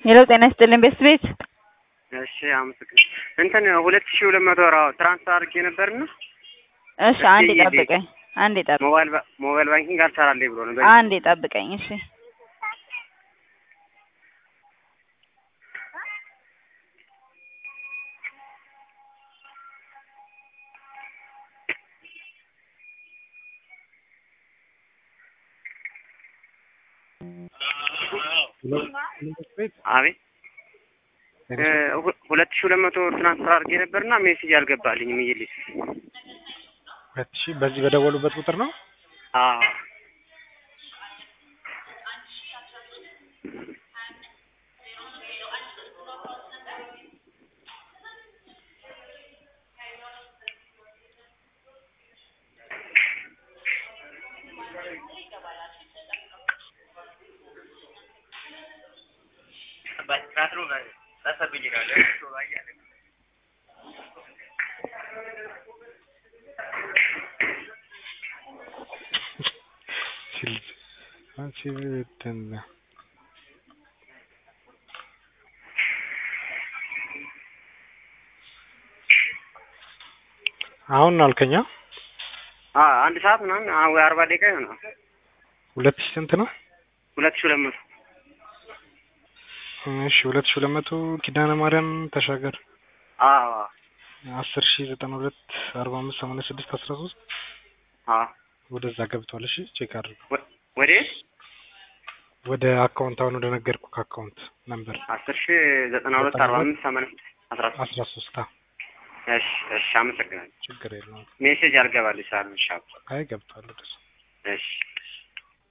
ሄሎ ጤና ይስጥልኝ ቤስት ቤት እሺ አመሰግናለሁ። እንትን ሁለት ሺህ ሁለት መቶ ወር ትራንስፈር አድርጌ ነበርና እሺ አንዴ ጠብቀኝ አንዴ ጠብቀኝ ሞባይል ባ- ሞባይል ባንኪንግ አልሰራልኝ ብሎ ነው። አንዴ ጠብቀኝ እሺ አቤት እ ሁ- ሁለት ሺህ ሁለት መቶ ትራንስፈር አድርጌ ነበርና ሜሴጅ አልገባልኝም እየልኝ ሁለት ሺህ በዚህ በደወሉበት ቁጥር ነው። አዎ ሲል አንቺ እንትን አሁን ነው አልከኛ አ አንድ ሰዓት ምናምን አ- ወይ አርባ ደቂቃ ይሆናል። ሁለት ሺህ ስንት ነው? ሁለት ሺህ ሁለት መቶ እሺ ሁለት ሺህ ሁለት መቶ ኪዳነ ማርያም ተሻገር አዎ አስር ሺህ ዘጠና ሁለት አርባ አምስት ሰማንያ ስድስት አስራ ሶስት አዎ ወደዛ ገብቷል። እሺ ቼክ አድርገው ወ- ወዴት ወደ አካውንት አሁን ወደ ነገርኩህ አካውንት ነምበር አስር ሺህ ዘጠና ሁለት አርባ አምስት ሰማንያ ስድስት አስራ ሶስት አስራ ሶስት እሺ እሺ አመሰግናለሁ። ችግር የለውም። ሜሴጅ አልገባልኝ ስላልመሻ አይ ገብቷል ወደሱ እሺ